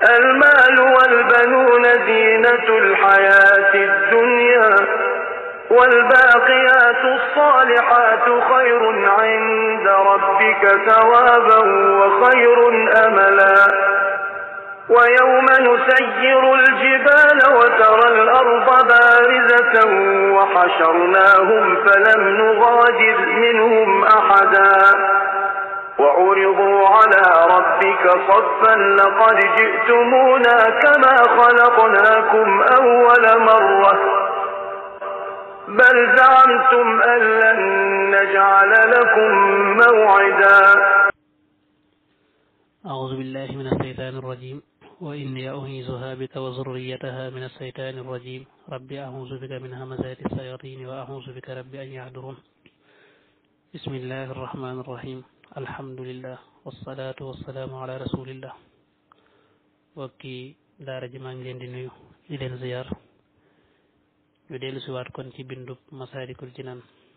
المال والبنون زينة الحياة الدنيا والباقيات الصالحات خير عند ربك ثوابا وخير أملا ويوم نسير الجبال وترى الأرض بارزة وحشرناهم فلم نغادر منهم أحدا وعرضوا على ربك صفا لقد جئتمونا كما خلقناكم أول مرة بل زعمتم أن لن نجعل لكم موعدا أعوذ بالله من الشيطان الرجيم وإني أعيذها بك وذريتها من الشيطان الرجيم ربي أعوذ بك من همزات الشياطين وأعوذ بك ربي أن يحضرون بسم الله الرحمن الرحيم الحمد لله والصلاة والسلام على رسول الله wokki daara ji maa ngi leen di nuyu di leen ziyaar ñu dellu siwaat kon ci bindub Masaalikul Jinaan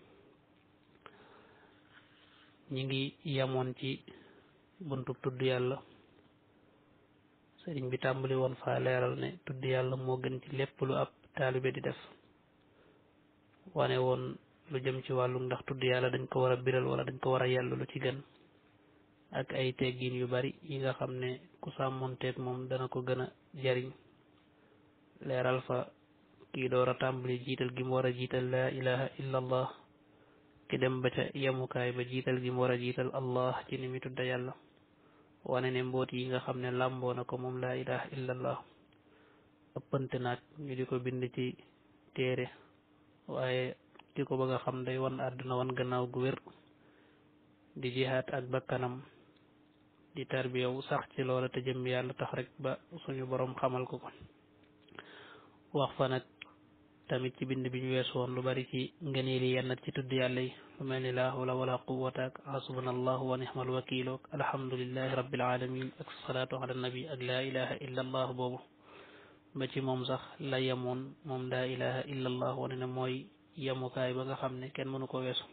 ñi ngi yamoon ci buntub tudd yàlla sëriñ bi tàmbali woon faa leeral ne tudd yàlla moo gën ci lépp lu ab taalibe di def wane woon lu jëm ci wàllu ndax tudd yàlla dañ ko war a biral wala dañ ko war a yàlla lu ci gën ak ay teggin yu bari yi nga xam ne ku sàmmonteeg moom dana ko gën a jariñ leeral fa kii door a tàmbali jiital gi mu war a jiital laa ilaha illa allah ki dem ba ca yemukaay ba jiital gi mu war a jiital allah ci ni mi tudda yàlla wane ne mboot yi nga xam ne làmboo na ko moom laa ilaha illa allah ëppante naag ñu di ko bind ci téere waaye ki ko bëgg a xam day wan àdduna wan gannaaw gu wér di jihaat ak bakkanam di tarbiyaw sax ci loola te jëm yàlla tax rek ba suñu borom xamal ko ko wax fa nag tamit ci bind bi ñu wees woon lu bari ci ngëneeli yennat ci tudd yàlla yi lu mel ni laa hawla wala quwwata ak hasbunallahu wa nihmal wakiil ak alhamdulillahi rabbil alamin ak salaatu ala nabi ak laa ilaha illa allah boobu ba ci moom sax la yemoon moom laa ilaha illa allah wane ne mooy yemukaay ba nga xam ne kenn mënu ko weesu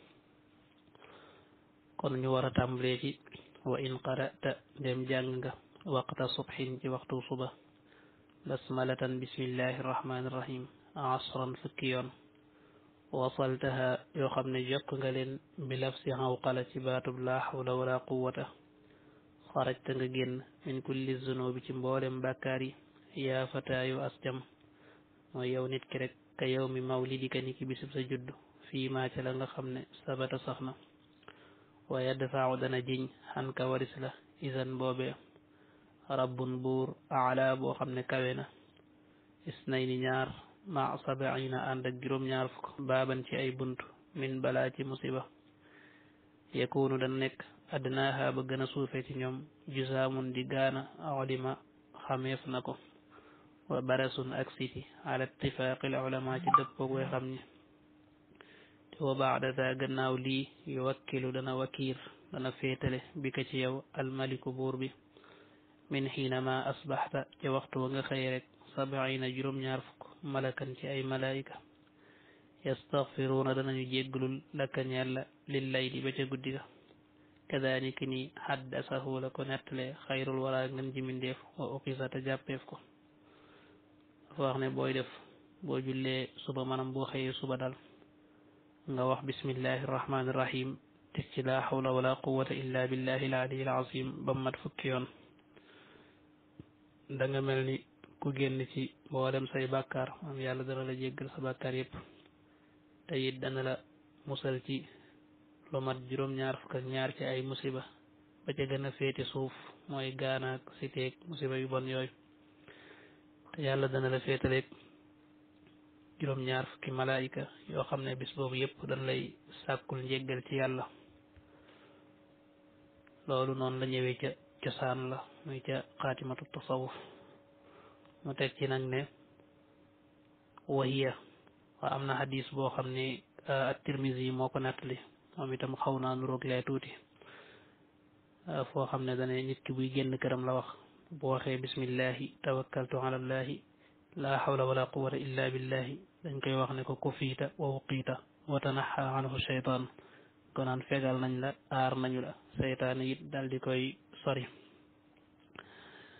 kon ñu war a tàmbalee ci wa in qara'ta dem jàng nga waqta subhin ci waxtu suba basmalatan bismillahi irrahmani irrahim asran fukki yoon wasaltaha yoo xam ne jokk nga leen bi lafsi xawqala ci baatub laa xawla wala quwata xarajta nga génn min kulli zunubi ci mboolem bàkkaar yi yaa fataayu asjam mooy yow nit ki rek ka yow mi mawlidika ni ki bisub sa judd fii maa ca la nga xam ne sabata sax na waaye dafaaw dana jiñ xan ka waris la isan boobee rabbun buur ala boo xam ne kawe na isnay ni ñaar ma sabaina ànd ak juróom-ñaar fukk baaban ci ay bunt min balaa ci musiba yakunu dana nekk adnaaha ba gën a suufe ci ñoom jusaamun di gaana olima xameef na ko wa barasun ak siti ala ittifaaqil ulama ci dëppoog way xam ñi te wa baada daa gannaaw lii yu wakkilu dana wakiir dana féetale bi ka ci yow almaliku buur bi min xiinama asbaxta ca waxtu wa nga xëy rek sabaina juróom-ñaar fukk malakan ci ay malaayika yastaxfiruuna danañu jéggalul lakka ñeel la lil layli ba ca guddi ga kadalika ni xaddasahu la ko nettale xayrul wara ngën ji mindeef wa uqisa te jàppeef ko dafa wax ne booy def boo jullee suba manam boo xëyee suba dal nga wax bismillahi irrahmani irrahim teg ci laa xawla wala quwata illa billahi al aliyi al azim ba mat fukki yoon da nga mel ni ku génn ci mboolem say bàkkaar am yàlla dana la jéggal sa bàkkaar yépp te it dana la musal ci lu mat juróom-ñaar fukk ak ñaar ci ay musiba ba ca gën a féete suuf mooy gaanaak siteeg musiba yu bon yooyu te yàlla dana la féetaleeg juróom-ñaar fukki malaayika yoo xam ne bis boobu yépp dañ lay sàkkul njéggal ci yàlla loolu noonu la ñëwee ca cosaan la muy ca xaatimatu tasawuf mu teg ci nag ne wahiya waa am na hadis boo xam ne at-Tirmizi yi moo ko nettali moom itam xaw naa nuroog lee tuuti foo xam ne dane nit ki buy génn këram la wax bu waxee bismillahi tawakkaltu ala allahi laa hawla wala quwwata illa billahi dañ koy wax ne ko kufiita wa wuqiita wa tanaxa anhu shaytaan ko naan fegal nañ la aar nañu la seytaane it dal di koy sori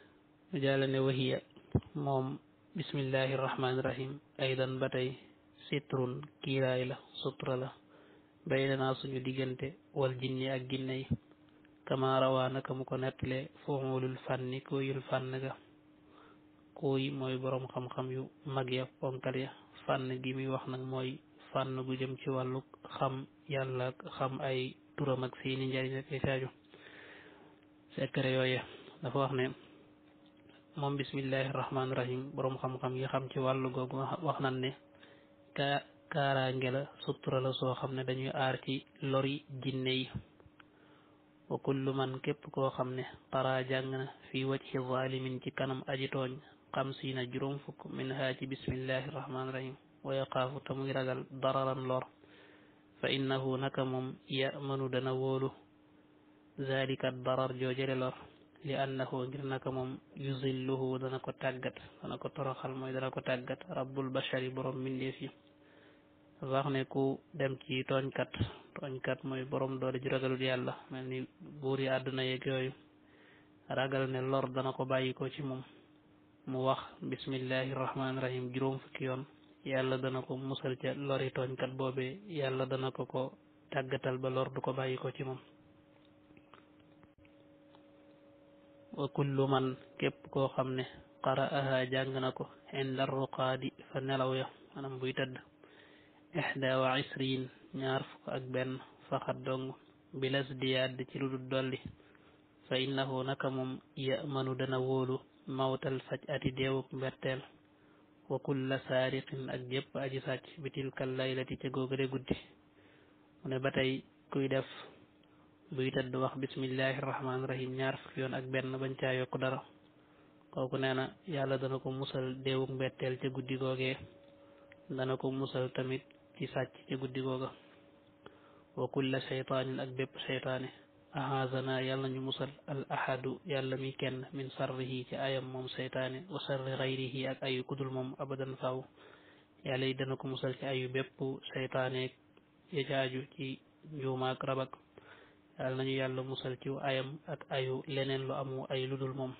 mu jàlla ne wahiya moom bismillahi rahmaani rahim aydan ba tey sitrun kiiraay la sutura la baynanaa suñu diggante wal jinni ak ginne yi kama rawaa naka mu ko nettale fuulul fànni kooyul fànn ga kooy mooy boroom xam-xam yu mag ya ponkal ya fànn gi muy wax nag mooy fànn gu jëm ci wàllu xam yàlla ak xam ay turam ak seeni njariñ ak ay saaju secret yooye dafa wax ne moom bismillahi rahmaani rahim boroom xam-xam yi xam ci wàllu googu wax nan ne kaa kaaraange la sutura la soo xam ne dañuy aar ci lori jinne yi wa kullu man képp koo xam ne xaraa jàng na fi wajhi zalimin ci kanam aji tooñ xam si na juróom fukk min haa ci bismillahi rahmaani rahim wa yaxaafu te muy ragal dararan lor fa innahu naka moom yamanu dana wóolu zalika darar joojale lor li annahu ngir naka moom yuzilluhu dana ko tàggat dana ko toroxal mooy dana ko tàggat rabbul bashari borom mbindeef yi wax ne ku dem ci tooñkat tooñkat mooy borom doole ju ragalul yàlla mel ni buur yi àdduna yeeg yooyu ragal ne lor dana ko bàyyi ko ci moom mu wax bismillahi rahmaani rahim juróom fukki yoon yàlla dana ko musal ca lori tooñkat boobee yàlla dana ko ko tàggatal ba lor du ko bàyyi ko ci moom wa kullu man képp koo xam ne qara'aha jàng na ko inda ruqaadi fa nelaw ya maanaam buy tëdd ixda wa isriin ñaar fukk ak benn faxat dong bilas diyaad ci lu dul dolli fa innahu naka moom yamanu dana wóolu mawtal faj ati deewuk mberteel wa kulla saariqin ak jépp aji sàcc bi tilkal laylati ca góogale guddi mu ne ba tey kuy def buy tëdd wax bismillahi rahmaani rahim ñaar fukki yoon ak benn bañ caa yokk dara kooku nee na yàlla dana ko musal deewuk mbetteel ca guddi googee dana ko musal tamit ci sàcc ca guddi googa wa kulla shaytaanin ak bépp shaytaane ahazana yàlla ñu musal al ahadu yàlla mi kenn min sarrihi ci ayam moom shaytaane wa sarri xayrihi ak ayu kudul moom abadan faaw yàlla yi dana ko musal ci ayu bépp shaytaane ya caaju ci njuumaak rabak yàlla nañu yàlla musal ci ayam ak ayu leneen lu amu ay ludul moom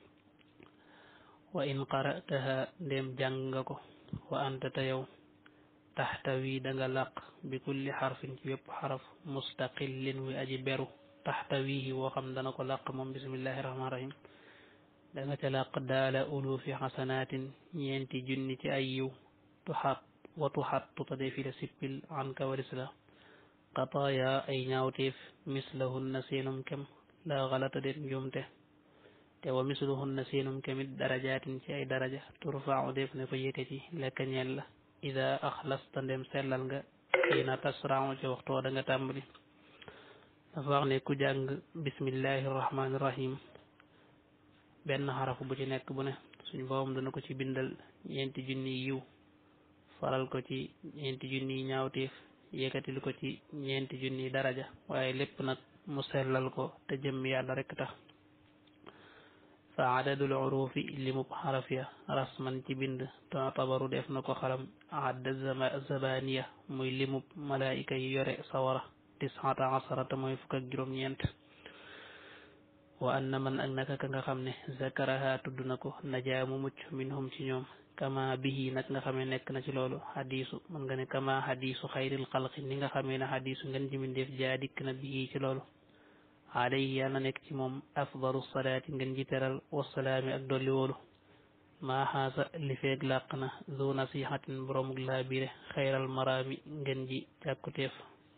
wa in qara'taha ndéem jàng nga ko wa anta te yow taxtawi danga làq bi kulli xarfin ci wépp xaraf mustaqillin wi aji beru taxtawihi woo xam dana ko làq moom bismillahi rahmaani rahim danga ca làq daala ulufi xasanaatin ñeenti junni ci ay yiw tuxat wa tuxattu te dee fi la sippil an ka waris la qataaya ay ñaawteef mislahunna seenum kem la xalata den njuumte te wa misluhunna seenum kemit darajaatin ci ay daraja turfaaw def ne ko yëkkati lekka ñeel la ida axlasta ndem sellal nga xiina tasraaw ci waxtoo da nga tàmbali dafa wax ne ku jàng bismillahi rahmaani rahim benn xaraf bu ci nekk bu ne suñ boobam dana ko ci bindal ñeenti junni yiw faral ko ci ñeenti junni ñaawteef yëkkatil ko ci ñeenti junni daraja waaye lépp nag mu sellal ko te jëm yàlla rekk tax fa adadul urufi limub xaraf ya rasman ci bind tabaru def na ko xalam adda zabaniya muy limub malaayika yi yore sawara tisata asarata mooy fukk ak juróom-ñeent wa anna man ak naka ka nga xam ne zakaraha tudd na ko najaa mu mucc minhum ci ñoom kama bihi nag nga xamee nekk na ci loolu xadiisu mën nga ne kama xadiisu xayril xalqi ni nga xamee ne xadiisu ngeen ji mindeef jaa dikk na bihi ci loolu alayhi yàlla nekk ci moom afdalu salaati ngeen ji teral wasalaami ak dolli wóolu maa xaasa li feeg làq na zu nasihatin boromug laa bire xayral maraami ngeen ji càkkuteef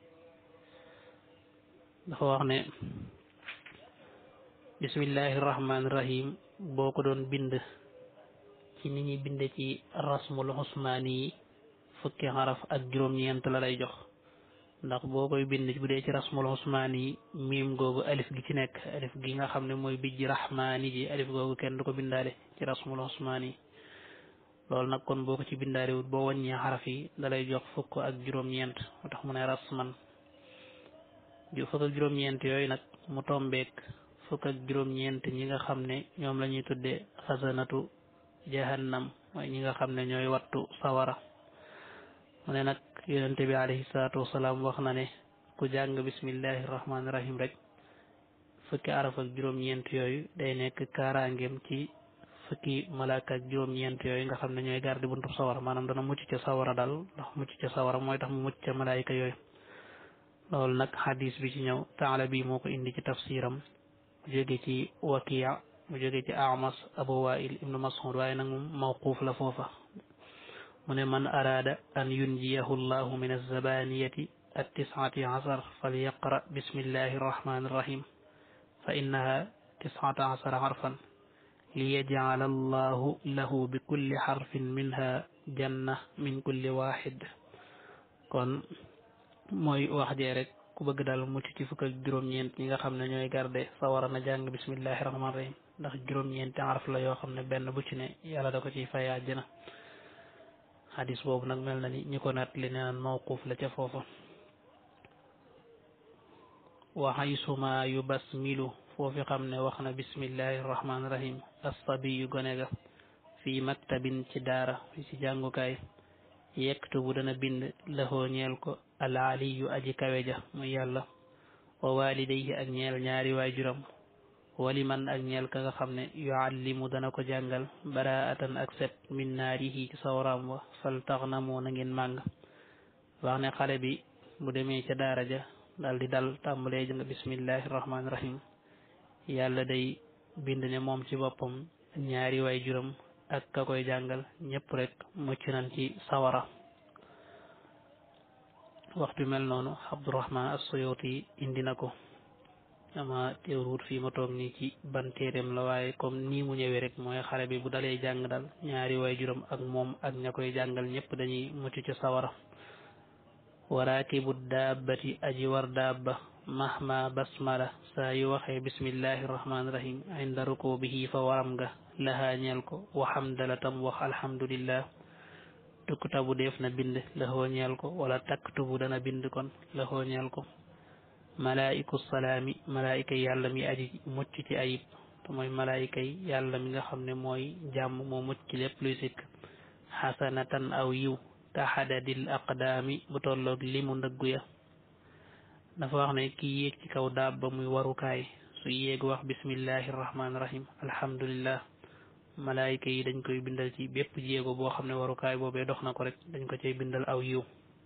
dafa wax ne bismillahi rahmaani rahim boo ko doon bind ci ni ñuy binde ci rasmul usmaani yi fukki xaraf ak juróom-ñeent la lay jox ndax boo koy bind bu dee ci rasmul usmaani yi miim googu alif gi ci nekk alif gi nga xam ne mooy bijji rahmaani ji alif googu kenn du ko bindaale ci rasmul usmaani yi loolu nag kon boo ko ci bindaale wut boo wàññee xaraf yi da lay jox fukk ak juróom-ñeent moo tax mu ne rasman fukk ak juróom-ñeent yooyu nag mu tombeek fukk ak juróom-ñeent ñi nga xam ne ñoom la ñuy tuddee xasanatu jahannam mooy ñi nga xam ne ñooy wattu sawara mu ne nag yonente bi alayhi salaatu wasalaam wax na ne ku jàng bismillahi rahmaani rahim rek fukki araf ak juróom-ñeent yooyu day nekk kaaraangeem ci fukki malaaka ak juróom-ñeent yooyu nga xam ne ñooy garde buntu sawara maanaam dana mucc ca sawara daal ndax mucc ca sawara mooy tax mu mucc ca malaayika yooyu loolu nag xadis bi ci ñëw taala bi moo ko indi ci tafsiram mu jóge ci wakiya mu jóge ci amas abu wail ibnu mas'ud waaye nag moom mawquuf la foofa mu ne man araada an yunjiyahu llahu min alzabaniyati attisati asar falyaqra bismillahi arrahmani irrahim fa innaha tisata asara xarfan liyajcala allahu lahu bi kulli xarfin minha janna min kulli waxid kon mooy wax jee rek ku bëgg daal mucc ci fukk ak juróom-ñeent ñi nga xam ne ñooy garde sawara na jàng bismillahi rahmaani rahim ndax juróom-ñeenti araf la yoo xam ne benn bu ci ne yàlla da ko ciy fay àjjana xadis boobu nag mel na ni ñi ko naat li naan mawquuf la ca foofa wa haysuma yu basmilu foofi xam ne wax na bismillahi rahmaani rahim assabi yu gone ga fii maktabin ci daara fi ci jàngukaay yektubu dana bind laxoo ñeel ko alaaliyu aji kawe ja muy yàlla wa walidayhi ak ñeel ñaari waajuram wali man ak ñeel ka nga xam ne yuallimu dana ko jàngal baraatan ak set min naarihi ci sawraam wa fal tax na moo na ngeen màng wax ne xale bi bu demee ca daara ja dal di dal tàmbalee jàng bismillahi rahmaani rahim yàlla day bind ne moom ci boppam ñaari waajuram ak ka koy jàngal ñëpp rek mucc nañ ci sawara waxtu mel noonu Abdurahman as-Suyuti indi na ko ama teewruut fii ma toog nii ci ban téeréem la waaye comme nii mu ñëwee rek mooy xale bi bu dalee jàng dal ñaari waajuram ak moom ak ña koy jàngal ñëpp dañuy mucc ci sawara waraakibu daabati aji war daabba mahma basmala saa yu waxee bismillahi rahmaani rahim inda rukubihi fa waram nga lahaa ñeel ko waxamdala tam wax alhamdulillah tuktabu def na bind lahoo ñeel ko wala taktubu dana bind kon lahoo ñeel ko malaa'iku salaami malaayika yi yàlla mi aji mucc ci ayib te mooy malaayika yi yàlla mi nga xam ne mooy jàmm moo mucc ci lépp luy sikk xasanatan aw yiw ka xadadil aqdaami bu tolloog limu ndëggu ya dafa wax ne ki yéeg ci kaw daab ba muy warukaay su yéeg wax bismillahi rahmaani rahim alhamdulillah malaayika yi dañ koy bindal ci bépp jéego boo xam ne warukaay boobee dox na ko rek dañ ko cay bindal aw yiw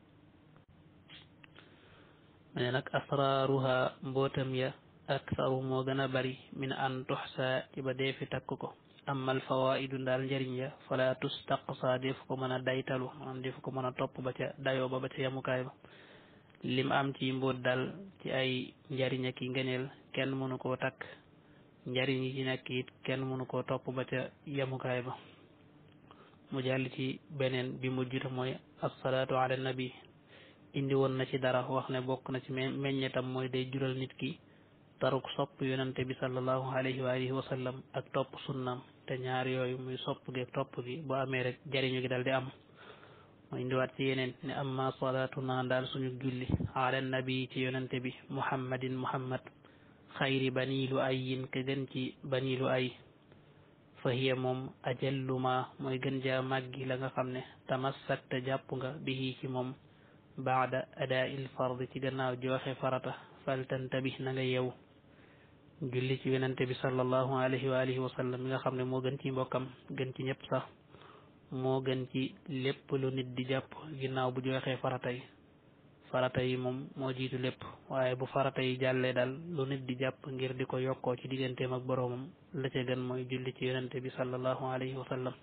mane nag asraaruha mbootam ya aksaru moo gën a bari min an tuxsa ci ba deefi takk ko amal fawaidu ndaal njëriñ ya fala tustaqsa def ko mën a daytalu maanaam def ko mën a topp ba ca dayoo ba ba ca yamukaay ba lim am ci mbóot dal ci ay njariñ ak i ngëneel kenn mënu koo takk njariñ yi ci nekk it kenn mënu koo topp ba ca yemukaay ba mu jàll ci beneen bi mujjuta mooy assalaatu ala nabi indi woon na ci dara wax ne bokk na ci meññetam mooy day jural nit ki taruk sopp yonante bi sallallahu alayhi wa alihi wa sallam ak topp sunnam te ñaar yooyu muy sopp gi ak topp gi bu amee rek jariñu gi dal di am mu indiwaat ci yeneen ne amma salaatuna daal suñu julli ala nabi ci yonante bi muhammadin muhammad xayri baniilu ayin ke gën ci baniilu ay fa hiya moom ajalluma mooy gën jaa màggi la nga xam ne tamassakta jàpp nga bihi ci moom baada adaa il fard ci gannaaw joxe farata faltantabih na nga yew julli ci yonante bi sallallahu alayhi wa alihi wa sallam mi nga xam ne moo gën ci mbokkam gën ci ñëpp sax moo gën ci lépp lu nit di jàpp ginnaaw bu joxee farata yi farata yi moom moo jiitu lépp waaye bu farata yi jàllee daal lu nit di jàpp ngir di ko yokkoo ci digganteem ak boroomam la ca gën mooy julli ci yonente bi sallallahu alayhi wa sallam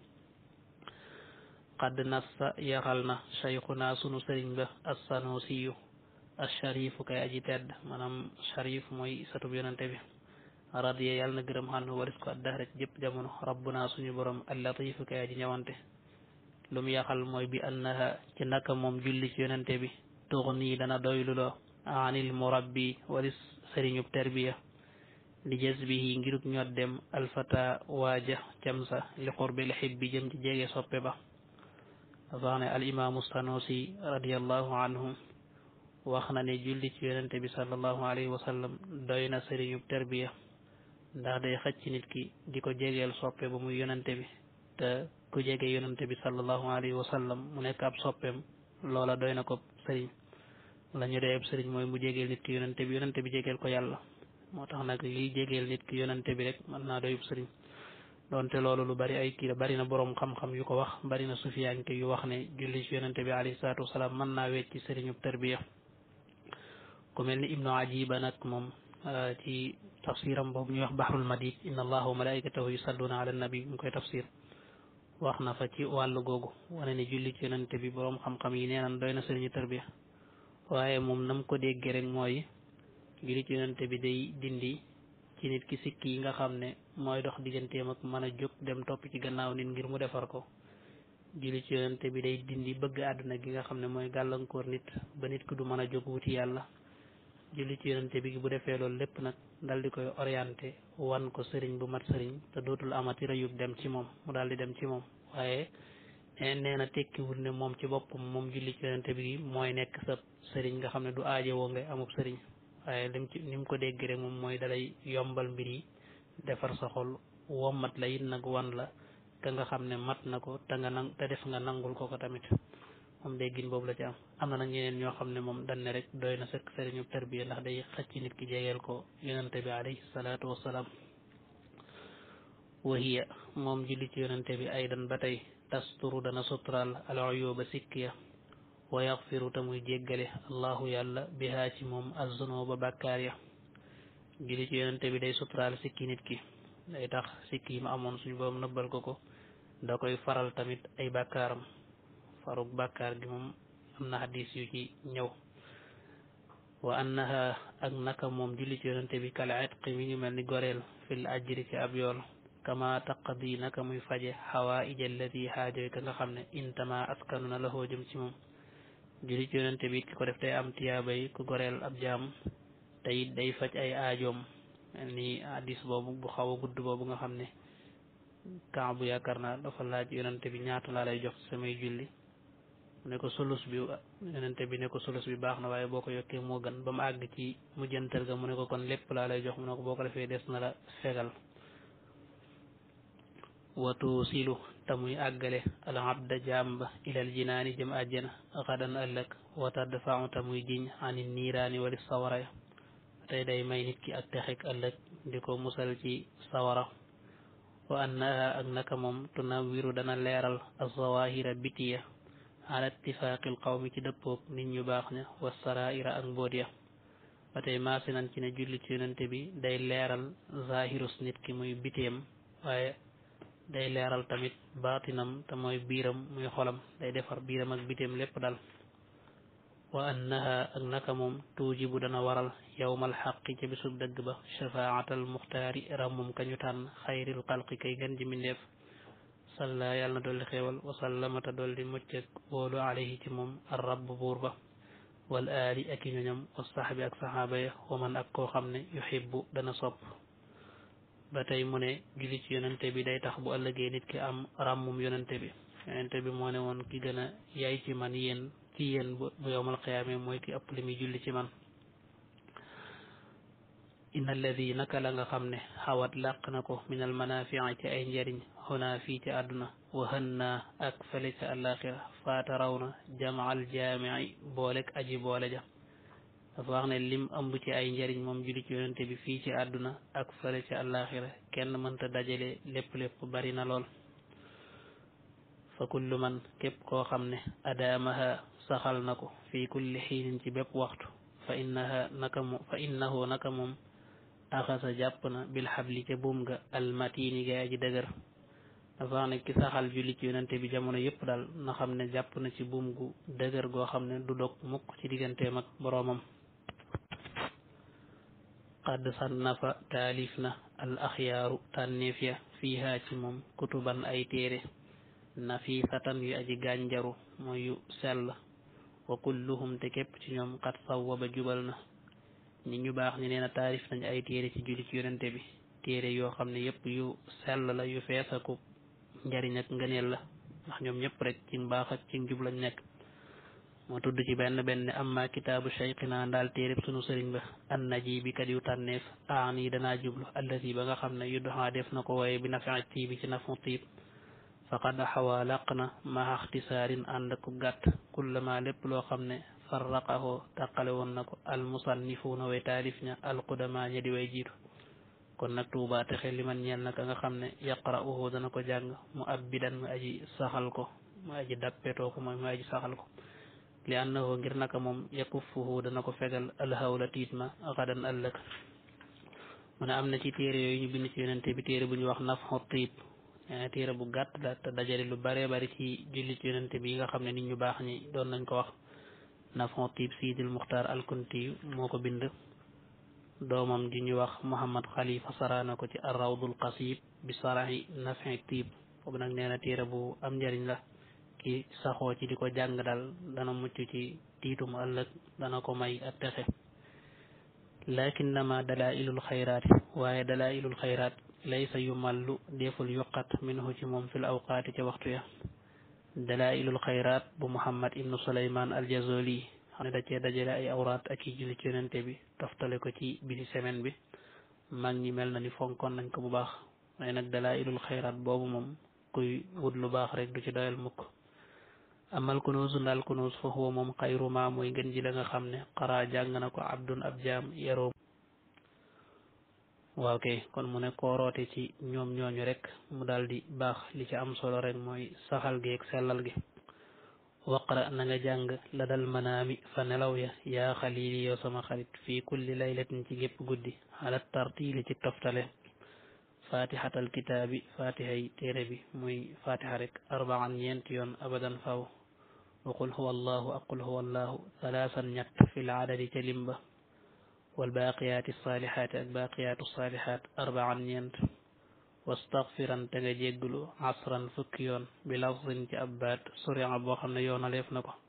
qad nassa yaxal na cheikhuna sunu sëriñ ba assanusiyu asharifu kay aji tedd maanaam sharif mooy satub yonente bi radiya yàlla na gërëm xànnu waris ko addahra ci jëpp jamono rabbuna suñu borom allatifu kay aji ñëwante lu mu yaxal mooy bi annaha ci naka moom julli ci yonente bi tuxni dana doyluloo anil murabbi walis sëriñub terbiya li jazbihi ngiruk ñot dem alfata waaja camsa li qurbil xibbi jëm ci jege soppe ba dafa wax ne al imaamu sanusi radiallahu anhu wax na ne julli ci yonente bi sallallahu alayhi wa sallam doy na sëriñub terbiya ndax day xëcc nit ki di ko jegeel soppe ba muy yonente bi te ku jege yonente bi sallallahu alayhi wa sallam mu nekk ab soppeem loola doy na ko sëriñ la ñu dee ab sëriñ mooy mu jegeel nit ki yonente bi yonente bi jegeel ko yàlla moo tax nag liy jegeel nit ki yonente bi rek mën naa doyub sëriñ donte loolu lu bari ay kii la bari na boroom xam-xam yu ko wax bari na sufiyanke yu wax ne julli ci yonente bi alayhi salaatu wasalaam mën naa wecc ci sëriñub tarbiya ku mel ni ibnu ajiba nag moom ci tafsiram boobu ñuy wax bahrul madid inna allaha wa malaikatahu yusalluna ala nabi mu koy tafsir wax na fa ci wàllu googu wane ne julli ci yonente bi boroom xam-xam yi nee nan doy na sëriñu tarbiya waaye moom nam ko déggee rek mooy julli ci yonente bi day dindi ci nit ki sikki yi nga xam ne mooy dox digganteem ak mën a jóg dem topp ci gannaaw nit ngir mu defar ko julli ci yonente bi day dindi bëgg àdduna gi nga xam ne mooy gàllankoor nit ba nit ki du mën a jóg wuti yàlla julli ci yonente bi bu defee loolu lépp nag dal di koy orienté wan ko sëriñ bu mat sëriñ te dootul amati rëyub dem ci moom mu daal di dem ci moom waaye nee na tekkiwul ne moom ci boppam moom julli ci yonente bi mooy nekk sa sëriñ nga xam ne du aajowoo ngay amub sëriñ waaye lim ci ni mu ko dégg rek moom mooy dalay yombal mbir yi defar sa xol wommat la it nag wan la ka nga xam ne mat na ko te nga nang te def nga nangul ko ko tamit moom déggin boobu la ci am am na nag ñeneen ñoo xam ne moom dañ ne rek doy na sëkk sëriñu tarbiya ndax day xëcc nit ki jegeel ko yonente bi alayhi salaatu wassalaam wahiya moom julli ci yonente bi aydan ba tey tasturu dana suturaal al uyuba sikkiya wa yaxfiru te muy jéggale allahu yàlla bihaa ci moom azzunuba bàkkaar ya julli ci yonente bi day suturaal sikki nit ki day tax sikki yi ma amoon suñu borom nëbbal ko ko da koy faral tamit ay bàkkaaram farug bàkkaar gi moom am na xadis yu ci ñëw wa annaha ak naka moom julli ci yonente bi kal itqi mi ngi mel ni goreel fil ajri ci ab yool kama taqdi naka muy faje xawaaij allati xaajoy ka nga xam ne intama askanu na la jëm ci moom julli ci yonente bi ki ko def day am tiyaabay ku goreel ab jaam te it day faj ay aajoom ni hadis boobu bu xaw a gudd boobu nga xam ne kan bu yaakaar naa dafa laaj yonente bi ñaata laa lay jox samay julli ne ko sulus bi yonente bi ne ko sulus bi baax na waaye boo ko yokkee moo gën ba mu àgg ci mujjantal ga mu ne ko kon lépp laa lay jox mu ne ko boo ko defee des na la fegal watu silu te muy àggale al abda jàmba ilal jinaani jëm àjjana xadan ëllëg wata dafau te muy jiñ ani niiraani wali sawara ya tey day may nit ki ak texek ëllëg di ko musal ci sawara wa annaha ak naka moom tunawiru dana leeral azawahira bitiya ala ittifaaqil qawmi ci dëppoog nit ñu baax ña wa saraira ak mbóot ya ba tey maasi nan ci ne julli ci yonente bi day leeral zahirus nit ki muy biteem waaye day leeral tamit baatinam te mooy biiram muy xolam day defar biiram ak biteem lépp dal wa annaha ak naka moom tuujibu dana waral yowmal xaqi ca bisub dëgg ba shafaatal muxtaari rammum kañu tànn xayril xalqi kay gën ji mindeef salla yàlla na dolli xéewal wasallamata dolli mucc ak wóolu alayhi ci moom ar rabb buur ba wal aali ak i ñoñam wa saxbi ak saxaaba ya wa man ak koo xam ne yuhibbu dana sopp ba tey mu ne julli ci yonente bi day tax bu ëllëgee nit ki am ràmmum yonente bi yonente bi moo ne woon ki gën a yaay ci man yéen ci yéen bu yowmal qiyaame mooy ki ëpp li muy julli ci man inna alladi naka la nga xam ne xawat làq na ko min al manafii ci ay njariñ xunaa fii ci àdduna wa hënnaa ak fële ca àllaaxira faata raw na jamaal jaamici boolek aji boole ja dafa wax ne lim ëmb ci ay njariñ moom julli ci yonente bi fii ci àdduna ak fële ca àllaaxira kenn mënta dajale lépp lépp bari na lool fa kullu man képp koo xam ne adaamaha saxal na ko fii kulli xiinin ci bépp waxtu fa innaha naka moom fa innahu naka moom axasa jàpp na bil xabli ca buum ga almatini ga aji dëgër dafa wax ne ki saxal julli ci yonente bi jamono yëpp daal na xam ne jàpp na ci buum gu dëgër goo xam ne du dog mukk ci digganteem ak boroomam qad sannafa taalif na al axyaaru tànneef ya fiiha ci moom kutuban ay téere nafisatan yu aji gànjaru mooy yu sell wa kulluhum te képp ci ñoom qad sawwaba jubal na ñi ñu baax ñi nee na taarif nañ ay téere ci julli ci yonente bi téere yoo xam ne yëpp yu sell la yu feesaku njariñ ak ngëneel la ndax ñoom ñëpp rek ci mbaax ak ci njub lañ nekk moo tudd ci benn benn amma kitaabu cheikhina ndaal téereb sunu sëriñ ba an naji bi kat yu tànneef aan yi danaa jublu allati ba nga xam ne yu doxaa def na ko wooye bi nafi tiibi ci nafu tiib faqad xawaa laq na maa ixtisaarin ànd ku gàtt kullama lépp loo xam ne farraqahu tàqale woon na ko almusannifuuna way taalif ña alqudama ña di way jiitu kon nag tuuba texe li man ñeel na ka nga xam ne yaqra'uhu dana ko jàng mu abbidan mu aji saxal ko mu aji dappetoo ko mooy mu aji saxal ko li annahu ngir naka moom yakuffuhu dana ko fegal alhawla tiit ma xadan ëllëg mu ne am na ci téere yooyu ñu bind ci yonente bi téere bu ñu wax nafxu tiib téere bu gàtt la te dajale lu bare bari ci julli ci yonente bi yi nga xam ne nit ñu baax ñi doon nañ ko wax nafxu tiib siidil muxtaar alkunti moo ko bind doomam ji ñu wax muhammad xalifa saraana ko ci arrawdul qasib bi sarahi nafxi tiib boobu nag nee na téere bu am njëriñ la ki saxoo ci di ko jàng daal dana mucc ci tiitum ëllëg dana ko may ak texe lakinnama dalailul xayraat waaye dalailul xayraat laysa yumallu deful yuqat minhu ci moom fil awqaati ca waxtu ya dalailul xayraat bu muhammad ibnu suleyman aljazoli xam ne da cee dajale ay awraat ak i julli ci yonente bi toftale ko ci bisi semaine bi mag ñi mel na ni fonkoon nañ ko bu baax waaye nag dalailul xayraat boobu moom kuy wut lu baax rek du ci doyal mukk amal kunuus ndaal kunuus fa huwa moom xayru ma mooy ngën ji la nga xam ne xaraa jàng na ko abdun ab jaam yaroo waaw kay kon mu ne kooroote ci ñoom ñooñu rek mu daal di baax li ci am solo rek mooy saxal gi ak sellal gi waqra na nga jàng la dal manaami fa nelaw ya yaa xalili yow sama xarit fii kulli laylatin ci gépp guddi xalat tartiili ci toftale fatihatal kitaabi fatihay téere bi muy fatiha rek arbaan ñeenti yoon abadan faw wa qul huwa allahu ak qul huwa allahu salaasan ñett fi l adadi ca limba wal baaqiyaati saalihaati ak baaqiyaatu saalihaat arbaan ñeent wastaghfiran te nga jégglu asran fukki yoon bi lafzin ci ab baat suriya boo xam ne yoonaleef na ko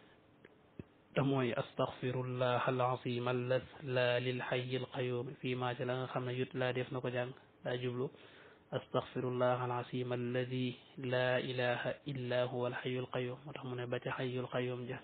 te mooy astaghfirullah al azim allaz la lil hayy al qayyum fii maa ci la nga xam ne yut laa def na ko jàng daa jublu astaghfirullah al azim alladi la ilaha illa huwa al hayy al qayyum moo tax mu ne ba ca hayy al qayyum ja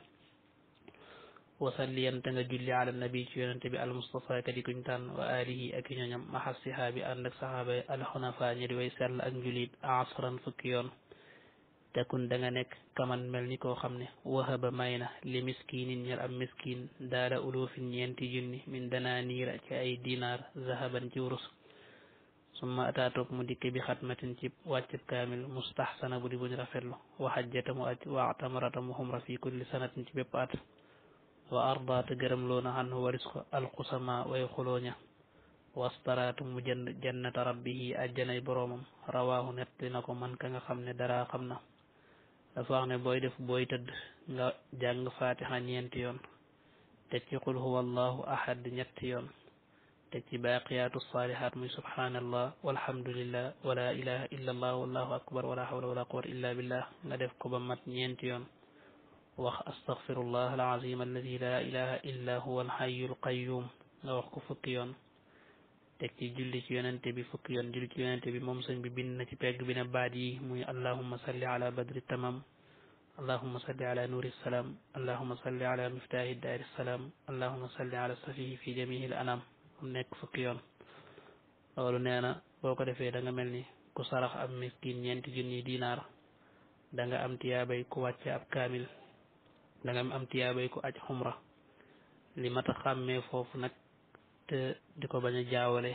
wasalliyan te nga julli ala nabi ci yonente bi al mustafa kadi kuñ tànn wa alihi ak ñoñam maxa sihaabi ànd ak saxaaba yi alxunafa ñi di way sell ak njulit asran fukki yoon tekun da nga nekk kaman mel ni koo xam ne wahaba may na li miskinin ñel am miskin daala ulufin ñeenti junni min dana niira ci ay dinaar zahaban ci wurus summa ataatoog mu dikk bi xatmatin ci wàccib kaamil mustahsana bu di buñ rafetlu wa xajjata mu aj wa atamarata mu xumra fi kulli sanatin ci bépp at wa ardaata gërëm loona xan waris ko alxusama way xulooña wastaraatu mu jënd jannata rabbihi ajjanay boroomam rawaahu nettali na ko man ka nga xam ne dara xam na dafa wax ne booy def booy tëdd nga jàng fatiha ñeenti yoon teg ci qul huwa allahu ahad ñetti yoon teg ci baaqiyaatu saalihaat muy subhanallah walhamdulillah wala ilaha illa allah wallahu akbar wala hawla wala quwwata illa billah nga def ko ba mat ñeenti yoon wax astaghfirullah alazim alladi la ilaha illa huwa alhayu alqayum nga wax ko fukki yoon teg ci julli ci yonente bi fukki yoon julli ci yonente bi moom sëñ bi bind na ci pegg bi ne baat yi muy allahumma salli ala badri tamam allahumma salli ala nuri salam allahumma salli ala miftahi daari salam allahumma salli ala safihi fi jamihi al anam mu nekk fukki yoon loolu nee na boo ko defee da nga mel ni ku sarax am miskin ñeenti junni dinaar da nga am tiyaabay ku wàcce ab kaamil da nga am tiyaabay ku aj xumra li mat a xàmmee foofu nag te di ko bañ a jaawale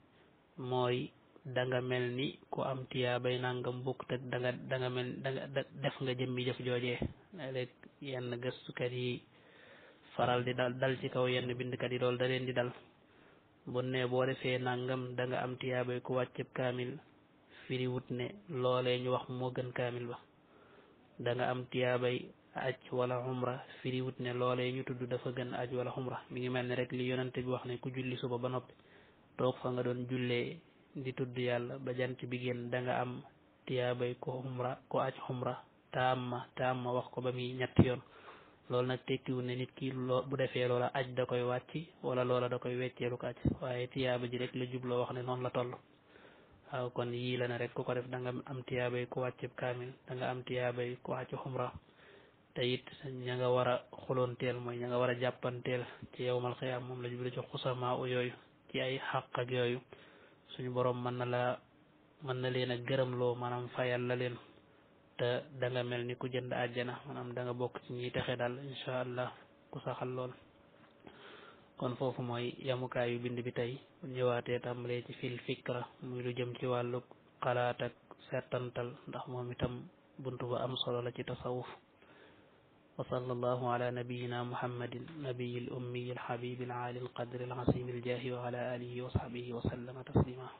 mooy da nga mel ni ku am tiyaabay nangam bukk te da nga da nga mel da nga def nga jëmmi jëf joojee léeg yenn gëstukat yi faral di dal dal ci kaw yenn bindkat yi loolu da leen di dal bu ne boo defee nangam da nga am tiyaabay ku wàcceb kaamil firi wut ne loolee ñu wax moo gën kaamil ba da nga am tiyaabay aj wala umra firi wut ne loolee ñu tudd dafa gën aj wala umra mi ngi mel ne rek li yonente bi wax ne ku julli suba ba noppi toog fa nga doon jullee di tudd yàlla ba jant bi génn da nga am tiyaabay ku umra ku aj umra taamma taamma wax ko ba muy ñetti yoon loolu nag tekkiwul ne nit ki loo bu defee loola aj da koy wàcc wala loola da koy wecceelu ko aj waaye tiyaaba ji rek la jubloo wax ne noonu la toll waaw kon yii la ne rek ku ko def da nga am tiyaabay ku wàcceb kaamil da nga am tiyaabay ku wàcc umra te it ña nga war a xuloonteel mooy ña nga war a jàppanteel ci yowmal xiyaam moom la jublu ci xusamaa u yooyu ci ay xaq ak yooyu suñu borom mën na la mën na leen a gërëmloo maanaam fayal la leen te da nga mel ni ku jënd àjjana maanaam da nga bokk ci ñiy texe daal incha allah ku saxal lool kon foofu mooy yamukaayu bind bi tey bu ñëwaatee tàmbalee ci fil fikra muy lu jëm ci wàllu xalaat ak settantal ndax moom itam buntu ba am solo la ci tasawuf wa sallallahu ala nabiyina muhammadin nabiyi l ummiyi alxabibi alali alqadri alazimi aljahi wa ala alihi wa sahbihi wa sallama taslima